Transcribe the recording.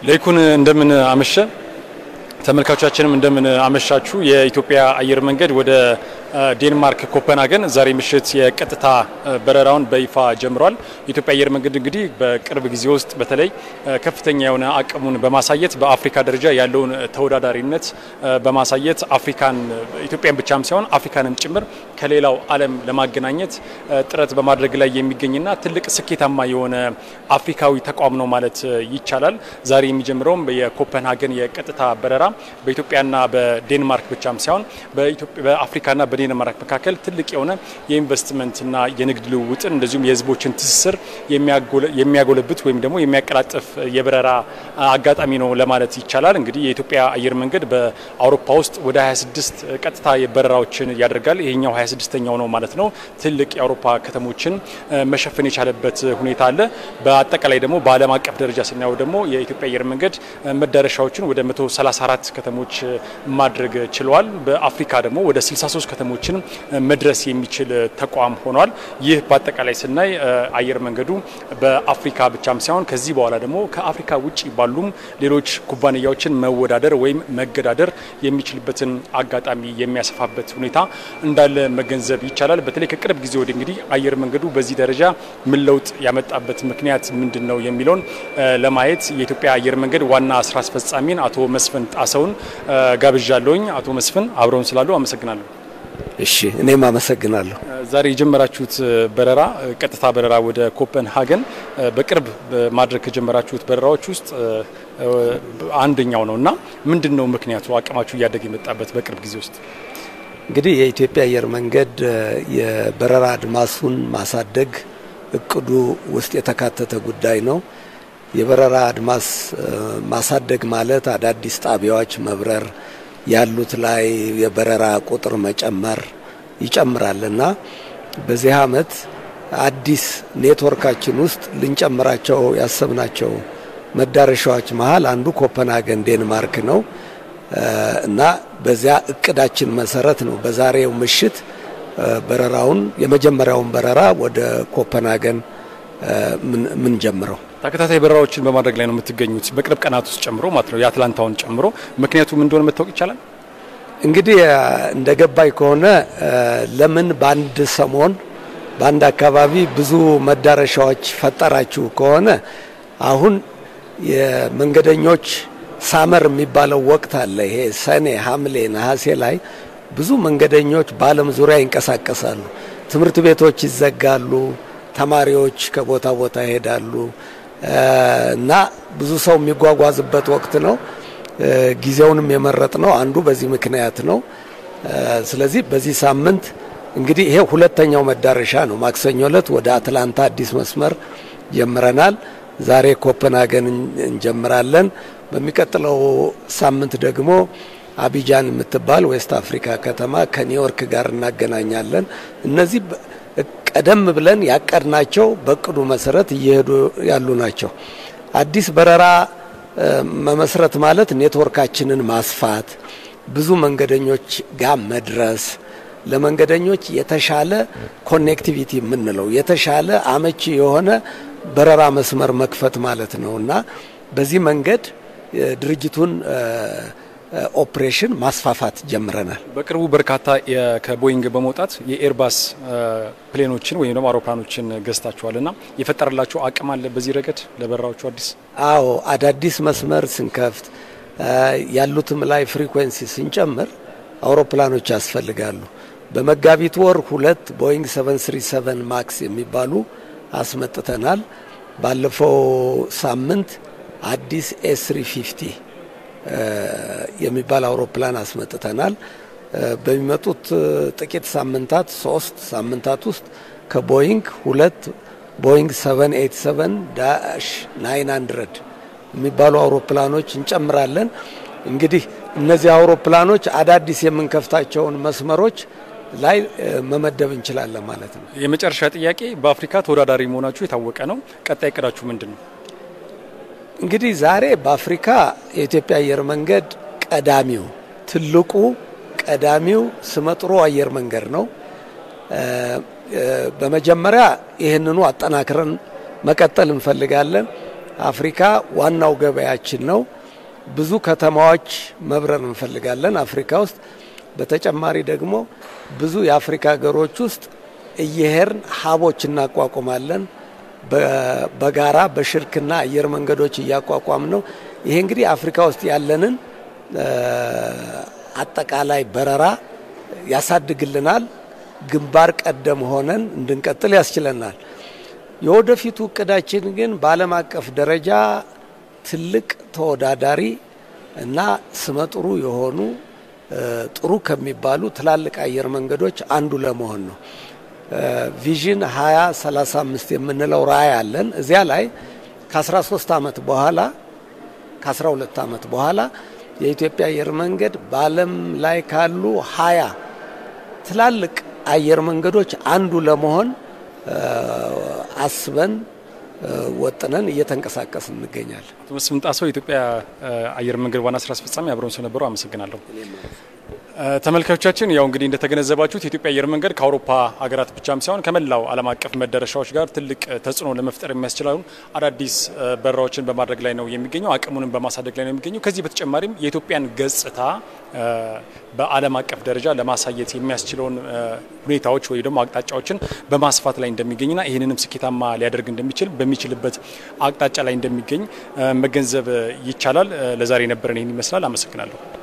ለይኩን እንደምን አመሸ። ተመልካቾቻችንም እንደምን አመሻችሁ። የኢትዮጵያ አየር መንገድ ወደ ዴንማርክ ኮፐንሃገን ዛሬ ምሽት የቀጥታ በረራውን በይፋ ጀምሯል። የኢትዮጵያ አየር መንገድ እንግዲህ በቅርብ ጊዜ ውስጥ በተለይ ከፍተኛ የሆነ አቅሙን በማሳየት በአፍሪካ ደረጃ ያለውን ተወዳዳሪነት በማሳየት አፍሪካን ኢትዮጵያን ብቻም ሳይሆን አፍሪካንም ጭምር ከሌላው ዓለም ለማገናኘት ጥረት በማድረግ ላይ የሚገኝና ትልቅ ስኬታማ የሆነ አፍሪካዊ ተቋም ነው ማለት ይቻላል። ዛሬ የሚጀምረውም የኮፐንሃገን የቀጥታ በረራ በኢትዮጵያና በዴንማርክ ብቻም ሳይሆን በአፍሪካና በዴንማርክ መካከል ትልቅ የሆነ የኢንቨስትመንትና የንግድ ልውውጥን እንደዚሁም የሕዝቦችን ትስስር የሚያጎለብት ወይም ደግሞ የሚያቀላጥፍ የበረራ አጋጣሚ ነው ለማለት ይቻላል። እንግዲህ የኢትዮጵያ አየር መንገድ በአውሮፓ ውስጥ ወደ 26 ቀጥታ በረራዎችን ያደርጋል። ይሄኛው 26ኛው ነው ማለት ነው። ትልቅ የአውሮፓ ከተሞችን መሸፈን የቻለበት ሁኔታ አለ። በአጠቃላይ ደግሞ በዓለም አቀፍ ደረጃ ስናየው ደግሞ የኢትዮጵያ አየር መንገድ መዳረሻዎችን ወደ 134 ከተሞች ማድረግ ችለዋል። በአፍሪካ ደግሞ ወደ 63 ከተሞችን መድረስ የሚችል ተቋም ሆኗል። ይህ በአጠቃላይ ስናይ አየር መንገዱ በአፍሪካ ብቻም ሳይሆን ከዚህ በኋላ ደግሞ ከአፍሪካ ውጭ ባሉም ሌሎች ኩባንያዎችን መወዳደር ወይም መገዳደር የሚችልበትን አጋጣሚ የሚያሰፋበት ሁኔታ እንዳለ መገንዘብ ይቻላል። በተለይ ከቅርብ ጊዜ ወዲህ እንግዲህ አየር መንገዱ በዚህ ደረጃ ምን ለውጥ ያመጣበት ምክንያት ምንድን ነው የሚለውን ለማየት የኢትዮጵያ አየር መንገድ ዋና ስራ አስፈጻሚን አቶ መስፍን ጣሰውን ጋብዣለሁኝ። አቶ መስፍን አብረውን ስላሉ አመሰግናለሁ። እሺ እኔም አመሰግናለሁ። ዛሬ የጀመራችሁት በረራ ቀጥታ በረራ ወደ ኮፐንሃገን በቅርብ ማድረግ ከጀመራችሁት በረራዎች ውስጥ አንደኛው ነው እና ምንድን ነው ምክንያቱ አቅማችሁ እያደገ የመጣበት በቅርብ ጊዜ ውስጥ? እንግዲህ የኢትዮጵያ አየር መንገድ የበረራ አድማሱን ማሳደግ እቅዱ ውስጥ የተካተተ ጉዳይ ነው። የበረራ አድማስ ማሳደግ ማለት አዳዲስ ጣቢያዎች መብረር ያሉት ላይ የበረራ ቁጥር መጨመር ይጨምራል እና በዚህ አመት አዲስ ኔትወርካችን ውስጥ ልንጨምራቸው ያሰብናቸው መዳረሻዎች መሀል አንዱ ኮፐንሃገን ዴንማርክ ነው እና በዚያ እቅዳችን መሰረት ነው በዛሬው ምሽት በረራውን የመጀመሪያውን በረራ ወደ ኮፐንሃገን ምን ጀምረው ተከታታይ በረራዎችን በማድረግ ላይ ነው የምትገኙት፣ በቅርብ ቀናት ውስጥ ጨምሮ ማለት ነው፣ የአትላንታውን ጨምሮ። ምክንያቱ ምን እንደሆነ መታወቅ ይቻላል? እንግዲህ እንደ ገባኝ ከሆነ ለምን በአንድ ሰሞን በአንድ አካባቢ ብዙ መዳረሻዎች ፈጠራችሁ ከሆነ አሁን የመንገደኞች ሳመር የሚባለው ወቅት አለ። ይሄ ሰኔ፣ ሐምሌ፣ ነሐሴ ላይ ብዙ መንገደኞች በዓለም ዙሪያ ይንቀሳቀሳሉ። ትምህርት ቤቶች ይዘጋሉ። ተማሪዎች ከቦታ ቦታ ይሄዳሉ እና ብዙ ሰው የሚጓጓዝበት ወቅት ነው። ጊዜውንም የመረጥ ነው አንዱ በዚህ ምክንያት ነው። ስለዚህ በዚህ ሳምንት እንግዲህ ይሄ ሁለተኛው መዳረሻ ነው። ማክሰኞ ዕለት ወደ አትላንታ አዲስ መስመር ጀምረናል። ዛሬ ኮፐንሃገን እንጀምራለን። በሚቀጥለው ሳምንት ደግሞ አቢጃን የምትባል ዌስት አፍሪካ ከተማ ከኒውዮርክ ጋር እናገናኛለን። እነዚህ ቀደም ብለን ያቀድናቸው በእቅዱ መሰረት እየሄዱ ያሉ ናቸው። አዲስ በረራ መመስረት ማለት ኔትወርካችንን ማስፋት፣ ብዙ መንገደኞች ጋር መድረስ፣ ለመንገደኞች የተሻለ ኮኔክቲቪቲ የምንለው የተሻለ አመቺ የሆነ በረራ መስመር መክፈት ማለት ነው እና በዚህ መንገድ ድርጅቱን ኦፕሬሽን ማስፋፋት ጀምረናል። በቅርቡ በርካታ ከቦይንግ በመውጣት የኤርባስ ፕሌኖችን ወይም ደግሞ አውሮፕላኖችን ገዝታችኋል እና የፈጠረላቸው አቅም አለ በዚህ ረገድ ለበረራዎቹ አዲስ? አዎ አዳዲስ መስመር ስንከፍት ያሉትም ላይ ፍሪኩዌንሲ ስንጨምር አውሮፕላኖች ያስፈልጋሉ። በመጋቢት ወር ሁለት ቦይንግ 737 ማክስ የሚባሉ አስመጥተናል። ባለፈው ሳምንት አዲስ ኤስ350 የሚባል አውሮፕላን አስመጥተናል። በሚመጡት ጥቂት ሳምንታት ሶስት ሳምንታት ውስጥ ከቦይንግ ሁለት ቦይንግ 787 ዳሽ 900 የሚባሉ አውሮፕላኖች እንጨምራለን። እንግዲህ እነዚህ አውሮፕላኖች አዳዲስ የምንከፍታቸውን መስመሮች ላይ መመደብ እንችላለን ማለት ነው። የመጨረሻ ጥያቄ፣ በአፍሪካ ተወዳዳሪ መሆናችሁ የታወቀ ነው። ቀጣይ እቅዳችሁ ምንድን ነው? እንግዲህ ዛሬ በአፍሪካ የኢትዮጵያ አየር መንገድ ቀዳሚው ትልቁ ቀዳሚው ስመጥሮ አየር መንገድ ነው። በመጀመሪያ ይህንኑ አጠናክረን መቀጠል እንፈልጋለን። አፍሪካ ዋናው ገበያችን ነው። ብዙ ከተማዎች መብረር እንፈልጋለን አፍሪካ ውስጥ። በተጨማሪ ደግሞ ብዙ የአፍሪካ ሀገሮች ውስጥ እየሄድን ሀቦች እናቋቁማለን። በጋራ በሽርክና አየር መንገዶች እያቋቋም ነው። ይሄ እንግዲህ አፍሪካ ውስጥ ያለንን አጠቃላይ በረራ ያሳድግልናል። ግንባር ቀደም ሆነን እንድንቀጥል ያስችለናል። የወደፊቱ እቅዳችን ግን በዓለም አቀፍ ደረጃ ትልቅ ተወዳዳሪ እና ስመጥሩ የሆኑ ጥሩ ከሚባሉ ትላልቅ አየር መንገዶች አንዱ ለመሆን ነው። ቪዥን 2035 የምንለው ራዕይ አለን። እዚያ ላይ ከ13 ዓመት በኋላ ከ12 ዓመት በኋላ የኢትዮጵያ አየር መንገድ በዓለም ላይ ካሉ ሀያ ትላልቅ አየር መንገዶች አንዱ ለመሆን አስበን ወጥነን እየተንቀሳቀስ እንገኛለን። አቶ መስፍን ጣሰው የኢትዮጵያ አየር መንገድ ዋና ስራ አስፈጻሚ አብረውን ስለነበሩ አመሰግናለሁ። ተመልካቾቻችን ያው እንግዲህ እንደተገነዘባችሁት የኢትዮጵያ አየር መንገድ ከአውሮፓ ሀገራት ብቻም ሳይሆን ከመላው ዓለም አቀፍ መዳረሻዎች ጋር ትልቅ ተጽዕኖ ለመፍጠር የሚያስችላሉ አዳዲስ በረራዎችን በማድረግ ላይ ነው የሚገኘው። አቅሙንም በማሳደግ ላይ ነው የሚገኘው። ከዚህ በተጨማሪም የኢትዮጵያን ገጽታ በዓለም አቀፍ ደረጃ ለማሳየት የሚያስችለውን ሁኔታዎች ወይ ደግሞ አቅጣጫዎችን በማስፋት ላይ እንደሚገኝና ይህንንም ስኬታማ ሊያደርግ እንደሚችል በሚችልበት አቅጣጫ ላይ እንደሚገኝ መገንዘብ ይቻላል። ለዛሬ የነበረን ይህን ይመስላል። አመሰግናለሁ።